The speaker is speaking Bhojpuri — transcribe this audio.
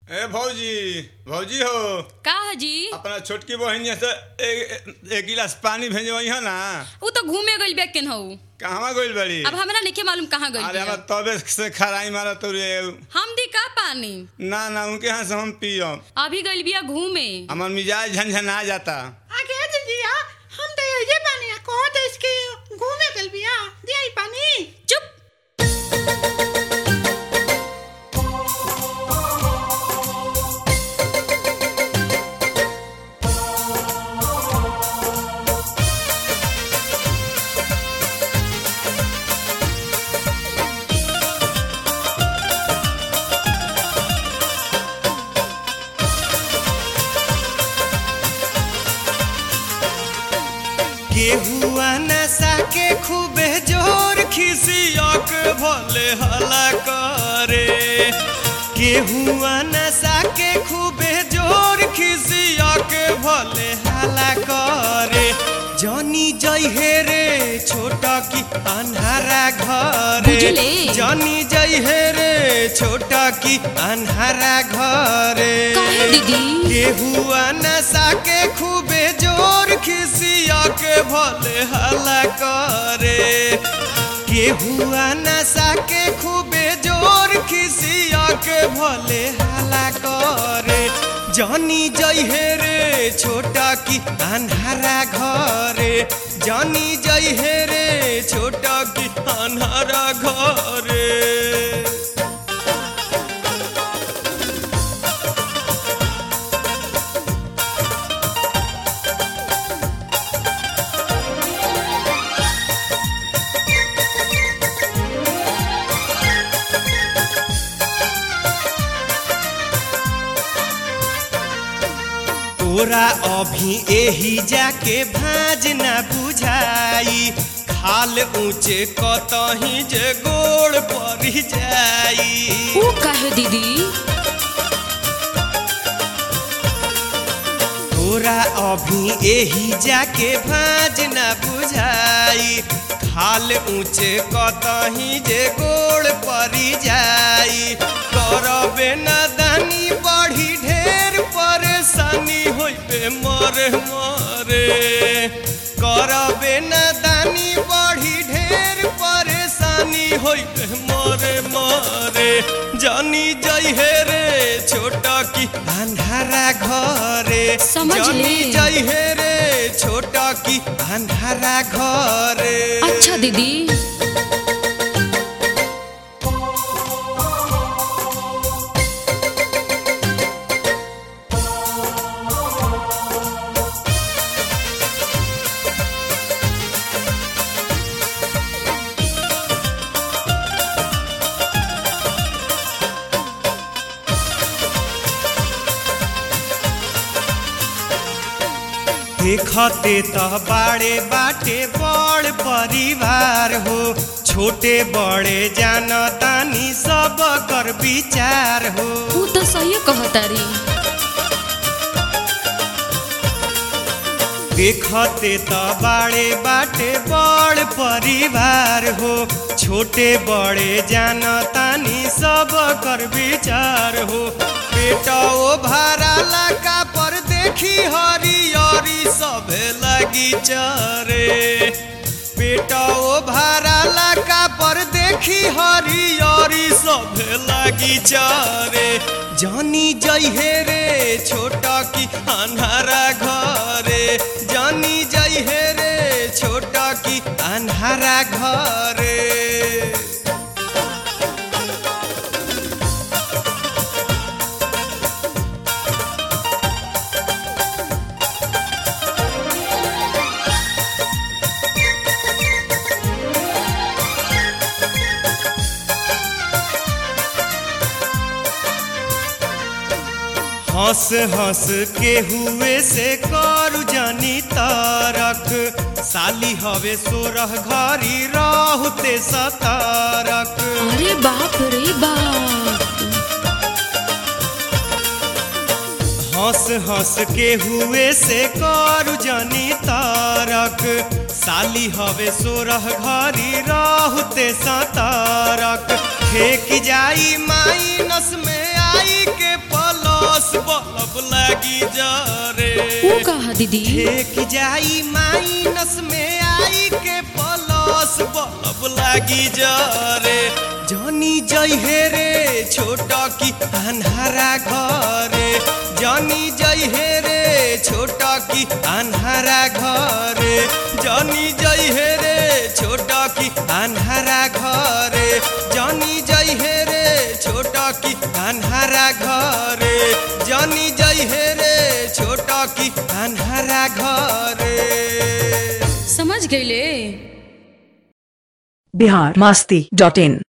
ए भौजी भौजी हो का हजी अपना छोटकी बहिनी से एक एक गिलास पानी भेजवही है ना उ तो घूमे गइल बे केन हऊ कहवा गइल बड़ी अब हमरा नहीं मालूम कहाँ गइल अरे बिया। हमरा तबे से खराई मारा तो रे हम दी का पानी ना ना उनके यहाँ से हम पियम अभी गइल बिया घूमे हमार मिजाज झंझना जाता आगे दीदिया हम तो ये पानी को देश के घूमे गल बिया दिया पानी चुप केहुआ नशा के खूबे जोर खिसिया के भले हला करे केहुआ नशा के खूबे जोर खिसिया के भले हला करे जनी जइहे रे छोटा की अन्हारा घरे बुझले। जनी जइहे रे छोटा की अन्हारा घरे काहे दीदी केहुआ नशा के खूबे जोर खिसिया के भले हला करे केहुआ नशा के खूबे जोर खिसिया के भले हला करे जानी जइहे रे छोटा की अन्हारा घरे जानी जइहे रे छोटा की अन्हारा घरे तोरा अभी एही जाके भाज ना बुझाई खाल ऊंचे कतही जे गोड़ पड़ जाई उ काहे दीदी तोरा अभी एही जाके भाज ना बुझाई खाल ऊंचे कतही जे गोड़ पड़ जाई करबे ना दानी बढ़ी ढेर परेशानी होइबे मरे मरे करबे ना दानी बढ़ी ढेर परेशानी होइबे मरे मरे जानी जइहे रे छोटा की अंधारा घरे समझ जानी ले। जइहे रे छोटा की अंधारा घरे अच्छा दीदी देखते त बाड़े बाटे बड़ परिवार हो छोटे बड़े जानतानी सब कर विचार हो उ तो सही कहतारी देखते त बाड़े बाटे बड़ परिवार हो छोटे बड़े जानतानी सब कर विचार हो बेटा ओ भराला का पर देखी हरियरी सभे लगी चरे बेटा ओ भराला का पर देखी हरियरी सभे लगी चरे जानी जइहे रे छोटा की अन्हारा घरे जानी जइहे रे छोटा की अन्हारा घरे हंस हंस के हुए से करू जानी तारक साली हवे सोरह घरी रहते सतारक अरे बाप रे बाप हंस हंस के हुए से करू जानी तारक साली हवे सोरह घरी रहते सतारक फेंक जाई माई नस में आई के पल बलब लागी जरे ऊ कहा दीदी एक जाई माइनस में आई के प्लस बलब लागी जरे जानी जइहे रे छोटा की अन्हारा घरे जानी जइहे रे छोटा की अन्हारा घरे जानी जइहे रे छोटा की अन्हारा घरे जानी जइहे रे छोटा की अन्हारा घरे जानी जइहे रे छोटा की अन्हारा घरे समझ गईले बिहार मस्ती डॉट इन